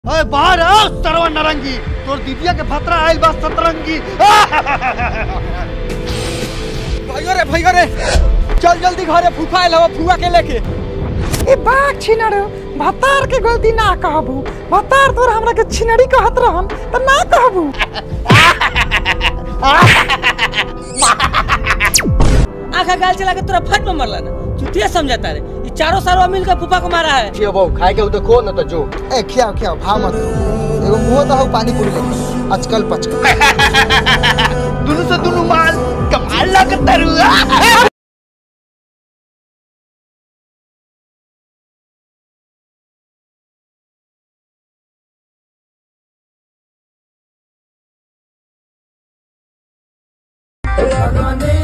अरे बाहर आओ सरवा नरंगी तोर दीदिया के फतरा आइल बा सतरंगी भैया रे भैया रे चल जल्दी घरे फूफा आइल हवा फुआ के लेके ए बाघ छिनड़ भतार के गलती ना कहबू भतार तोर हमरा के छिनड़ी कहत रहन त ना कहबू आखा गाल चला के तोरा फट में मरला ना चुतिया समझाता रे ये चारों सारों मिल के फूफा को मारा है ये बहु खाए के देखो न तो जो ए खियाओ खियाओ भाव मत करो एगो मुंह दहो पानी पूरी लेके आजकल पचकल दुनु से दुनु माल कमाल लगत तरुआ लगने